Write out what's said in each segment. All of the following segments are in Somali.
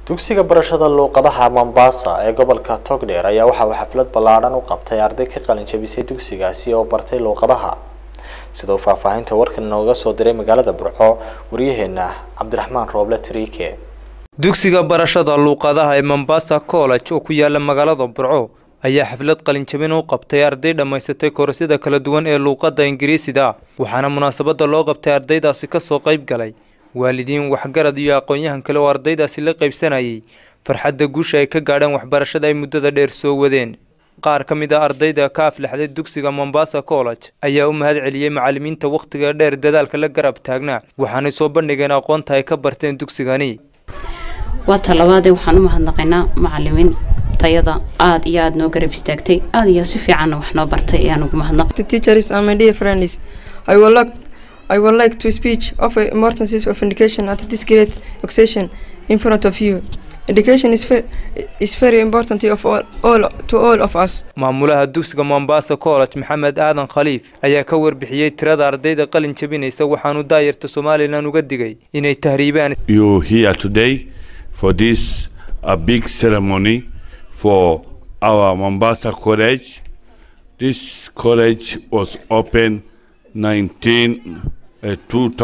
dugsiga barashada luuqadaha mombasa ee gobolka togdheer ayaa waxa uu xaflad ballaadhan u qabtay arday ka qalin jabisay dugsigaasi oo bartay luuqadaha sida uu faahfaahinta warkan inooga soo diray magaalada burco waryaheena cabdiraxmaan rooble triike dugsiga barashada luuqadaha ee mombasa college oo ku yaala magaalada burco ayaa xaflad qalinjabin u qabtay arday dhammaysatay koorasyada kala duwan ee luuqadda ingiriisida waxaana munaasabada loo qabtay ardaydaasi kasoo qayb galay waalidiin waxgarad iyo aqoon-yahan kale oo ardaydaasi la qaybsanayay farxadda guusha ay ka gaadheen waxbarashada ay muddada dheer soo wadeen qaar ka mid a ardayda ka aflaxday dugsiga mombasa college ayaa u mahad celiyey macalimiinta wakhtiga dheer dadaalka la garab taagnaa waxaanay soo bandhigeen aqoonta ay ka barteen dugsigani waa talabaadee waxaan u mahadnaqaynaa macalimiin tayada aada iyo aada noo garab istaagtay aada iyo si fiicanna wax noo bartay ayaan ugu mahadnaq teachers and my dear friends I would like I would like to speak of the importance of education at this great occasion in front of you. Education is very, is very important of all, all to all of us. maamulaha dugsiga mombasa college maxamed aadan khaliif ayaa ka warbixiyey tirada ardayda qalin jabinaysa waxaanu daayarta somalilan uga digay inay tahriibaan you here today for this a big ceremony for our Mombasa College. This college was opened 19 uh,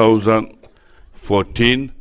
2014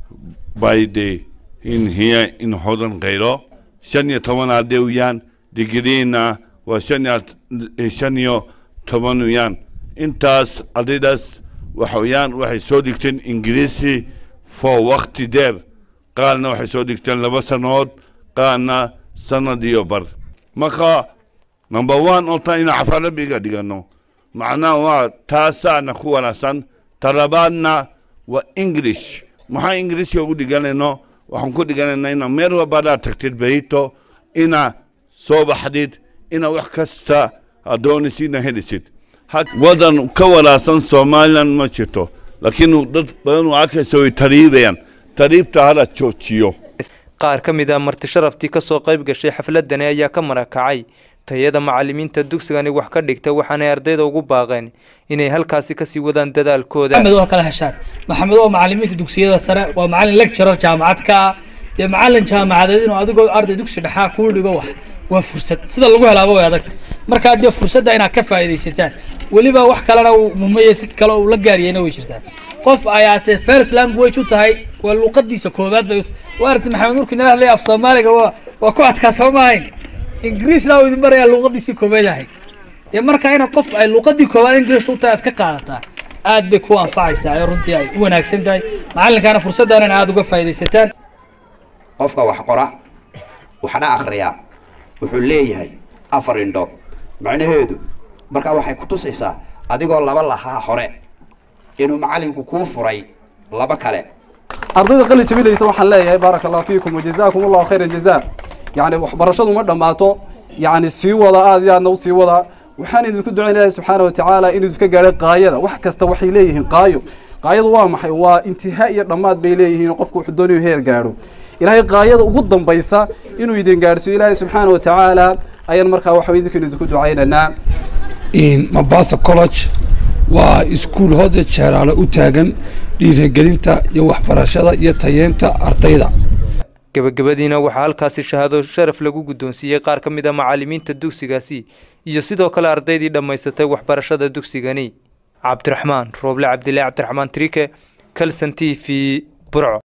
by the in here in Hodan Cairo. shan iyo toban arday weeyaan digriina waa shan iyo shan iyo toban weeyaan intaas ardaydaas waxa weeyaan waxay soo dhigteen ingiriisi for waqti dheer qaarna waxay soo dhigteen laba sannadood qaarna sanad iyo bar marka number one ota inaan cafarabiga dhigano macnaha waa taasaana ku wanaagsan talabaadna waa english maxaa ingiriiska ugu dhiganayno waxaan ku dhiganaynaa ina meel walbadaa tagtid berito ina soo baxdid ina wax kasta adoonisiina helisid wadan ka wanaagsan somalilan ma jirto laakiin dad badan oo arkaysa way tariibayaan tariibta hala joojiyo qaar ka mid a marti sharaftii kasoo qayb gashay xafladani ayaa ka marakacay tayada macalimiinta dugsigani wax ka dhigta waxaanay ardayda ugu baaqeen inay halkaasi kasii wadaan dadaalkooda maxamed waa kala heshaan maxamed waa macalimiinta dugsiyada sare waa macalin lecturer jaamacad ka ah dee macalin jaamacadeed inuu adigoo arday dugsi dhexaa kuu dhigo wax waa fursad sida lagu helaaba way adagta markaa dee fursadda inaad ka faa'iidaysataan weliba wax kalena mumaya si kale uu la gaariyayna way jirtaa qof ayaase first language u tahay waa luuqadiisa koobaad bay u tahay waa aragti maxamed markii nala hadlay af soomaaliga waa waa ku adkaa soo maahayn ingiriisna uu idin barayaa luuqadiisii koobaad ahayd dee marka inaad qof ay luuqadii koobaad ingiriis u tahay aad ka qaadataa aad bay ku anfacaysaa ee runtii ay u wanaagsan tahay macalinkaana fursaddan in aada uga faa'iidaysataan qofka wax qora waxna akhriyaa wuxuu leeyahay afar indhood macnaheedu markaa waxay ku tusaysaa adigoo laba lahaa hore inuu macalinku kuu furay laba kale ardayda qalin jabinaysa waxaan leeyahay baaraka allahu fiikum wajazaakum allahu khayra jazaa yacni waxbarashadu ma dhammaato yacni sii wada aada iyo aadna u sii wada waxaan idinku ducaynayaa subxaana watacaala inuu idinka gaadhay qaayada wax kasta waxay leeyihiin qaayo qaayadu waa maxay waa intihaa iyo dhammaad bay leeyihiin qofku wuxuu doonayo heer gaadho ilaahay qaayada ugu dambaysa inuu idin gaadhsiiyo ilaahay subxaana watacaala ayaan markaa waxa idinkan idinku ducaynaynaa mombasa college waa iskuul hooda jeeraale u taagan dhiirigelinta iyo waxbarashada iyo tayeenta ardayda gebagabadiina waxaa halkaasi shahaado sharaf lagu guddoonsiiyey qaar ka mid a macalimiinta dugsigaasi iyo sidoo kale ardaydii dhammaysatay waxbarashada dugsigani cabdiraxmaan rooble cabdilaahi cabdiraxmaan trike kalson t v burco